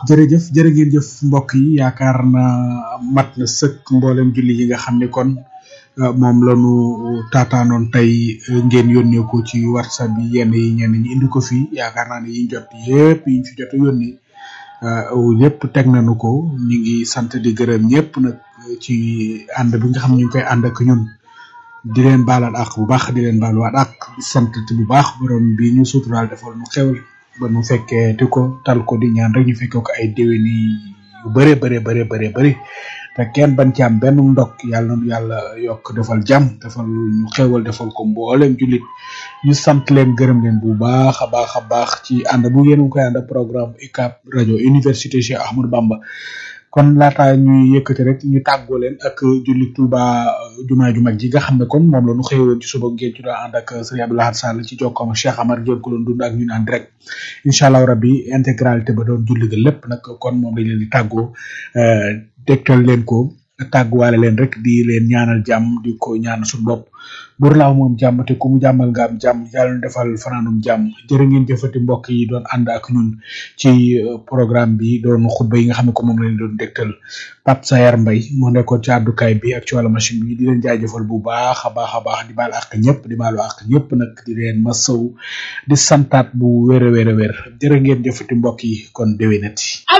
jërëjëf jërë ngeen jëf mbokk yi yaakaar na mat na sëkk mboolem julli yi nga xam ne kon moom la ñu taataanoon tey ngeen yónnee ko ci whatsapp bi yenn yi ñenn ñi indi ko fii yaakaar naa ne yiñ jot yëpp yiñ fi jot a yónni yëpp teg nañu ko ñu ngi sant di gërëm ñëpp nag ci ànd bi nga xam ne ñu ngi koy ànd ak ñun di leen baalal ak bu baax di leen baaluwaat ak di sant bu baax borom bi ñu suturaal defal nu xewal ba nu fekkee te ko tal ko di ñaan rek ñu fekkee ko ay déwéni yu bëree bëree bëree bëree bëri te kenn bañ ci am benn ndok yàlla na yàlla yokk defal jàmm defal ñu xewal defal ko mboolem jullit ñu sant leen gërëm leen bu baax a baax a baax ci ànd bu ngeen koy ànd programme UCAB rajo université Cheikh Ahmadou Bamba kon laata ñuy yëkkati rek ñu tàggoo leen ak julli Touba jumaa ju mag ji nga xam ne kon moom la ñu xëyoon ci suba ngeen ci doon ànd ak Serigne Abdou Lahad Sall ci jokkoom Cheikh Amar ngeen ko doon dund ak ñun en direct incha allah rabbi intégralité ba doon julli ga lépp nag kon moom lañ leen di tàggoo tegtal leen ko tàgguwaale leen rek di leen ñaanal jàmm di ko ñaan suñu bopp bur laaw moom jàmm te ku mu jàmmal nga am jàmm yàlla na defal fanaanum jàmm jërë ngeen jëfati mbokk yi doon ànd ak ñun ci programme bi doon xutba yi nga xam ne ko moom lañ doon dégtal Pape Sayar Mbay moo nekkoon ci àddukaay bi ak ci wàllu machine bi di leen jaajëfal bu baax a baax a baax di baal ak ñëpp di baalu ak ñëpp nag di leen masaw di santaat bu wér a wér a wér jërë ngeen jëfati mbokk yi kon déwénati